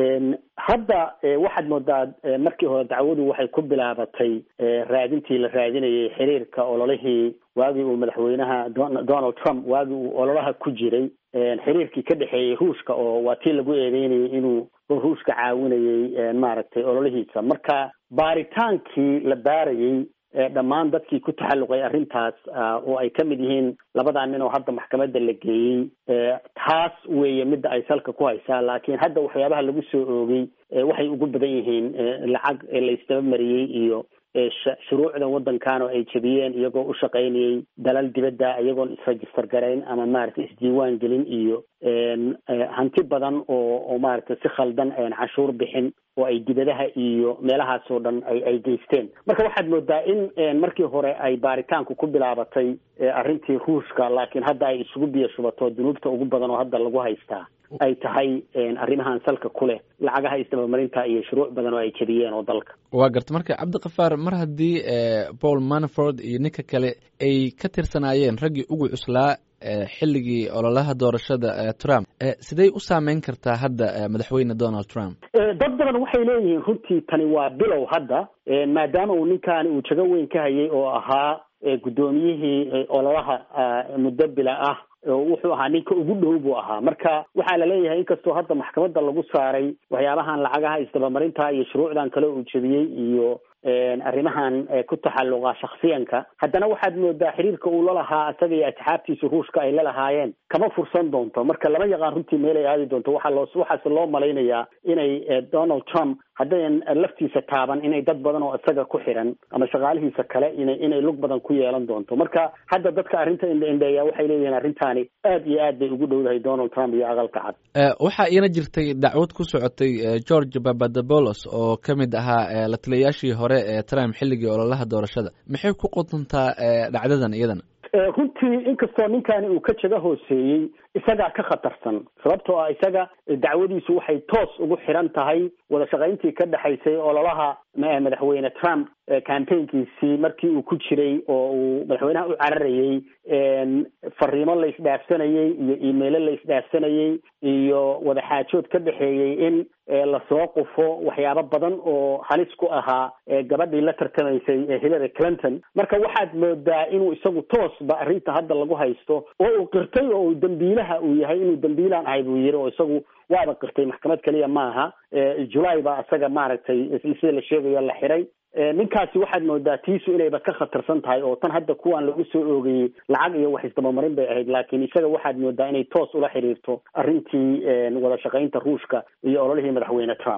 hadda waxaad moodaa markii hore dacwadu waxay ku bilaabatay raadintii la raadinayay xiriirka ololihii waagii uu madaxweynaha donald trump waagii uu ololaha ku jiray xiriirkii ka dhexeeyey ruushka oo waa tii lagu eedeynayay inuu ruushka caawinayay maaragtay ololihiisa marka baaritaankii la baarayey dhammaan dadkii ku taxalluqay arrintaas oo ay ka mid yihiin labadaa nin oo hadda maxkamadda la geeyey taas weeye midda ay salka ku haysaa laakiin hadda waxyaabaha lagu soo oogay waxay ugu badan yihiin lacag la isdaba mariyey iyo shuruucda waddankan oo ay jebiyeen iyagoo u shaqaynayay dalal dibadda iyagoon isregister garayn ama maaragtay isdiiwaan gelin iyo hanti badan oo oo maaragtay si khaldan cashuur bixin oo ay dibadaha iyo meelahaas oo dhan ay ay geysteen marka waxaad moodaa in markii hore ay baaritaanku ku bilaabatay arrintii ruushka laakiin hadda ay isugu biyo shubato dunuubta ugu badan oo hadda lagu haystaa ay tahay arrimahan salka ku leh lacagaha isdabamarinta iyo shuruuc badan oo ay jebiyeen oo dalka waa garta marka cabdikafaar mar haddii paul manaford iyo ninka kale ay ka tirsanaayeen raggii ugu cuslaa xilligii ololaha doorashada trump sidey u saameyn kartaa hadda madaxweyne donald trump dad badan waxay leeyihiin runtii tani waa bilow hadda maadaama uu ninkaani uu jago weyn ka hayay oo ahaa guddoomiyihii ololaha muddo bila ah wuxuu ahaa ninka ugu dhow buu ahaa marka waxaa la leeyahay inkastoo hadda maxkamadda lagu saaray waxyaabahan lacagaha isdabamarinta iyo shuruucdan kale uu jebiyey iyo arrimahan ku taxalluqa shaksiyanka haddana waxaad moodaa xiriirka uu lalahaa isaga iyo asxaabtiisa ruushka ay lalahaayeen kama fursan doonto marka lama yaqaan runtii meelay aadi doonto waxaa loo waxaase loo malaynayaa inay donald trump haddayan laftiisa taaban inay dad badan oo isaga ku xiran ama shaqaalihiisa kale ina inay lug badan ku yeelan doonto marka hadda dadka arrinta indhaindheeya waxay leeyihiin arrintaani aad iyo aad bay ugu dhowdahay donald trump iyo aqalka cad waxaa iina jirtay dacwad ku socotay george papadobolos oo ka mid ahaa la taliyayaashii hore ee trump xilligii ololaha doorashada maxay ku qotontaa dhacdadan iyadana runtii inkastoo ninkani uu ka jaga hooseeyey isagaa ka khatarsan sababtoo ah isaga dacwadiisu waxay toos ugu xiran tahay wada shaqayntii ka dhexaysay ololaha madaxweyne trump campaignkiisii markii uu ku jiray oo uu madaxweynaha u cararayey fariimo la isdhaafsanayey iyo imailo la isdhaafsanayey iyo wadaxaajood ka dhexeeyey in lasoo qufo waxyaabo badan oo halis ku ahaa gabadhii la tartamaysay hillary clinton marka waxaad moodaa inuu isagu toosba arrinta hadda lagu haysto oo uu qirtay oo uu dambiilaha uu yahay inuu dambiilaan ahay buu yiri oo isagu waaba qirtay maxkamad keliya maaha julay baa isaga maaragtay sida la sheegayo la xiray ninkaasi waxaad moodaa tiisu inayba ka khatarsan tahay oo tan hadda kuwan lagu soo oogayey lacag iyo wax isdabamarin bay ahayd laakiin isaga waxaad moodaa inay toos ula xiriirto arrintii wada shaqaynta ruushka iyo ololihii madaxweyne trump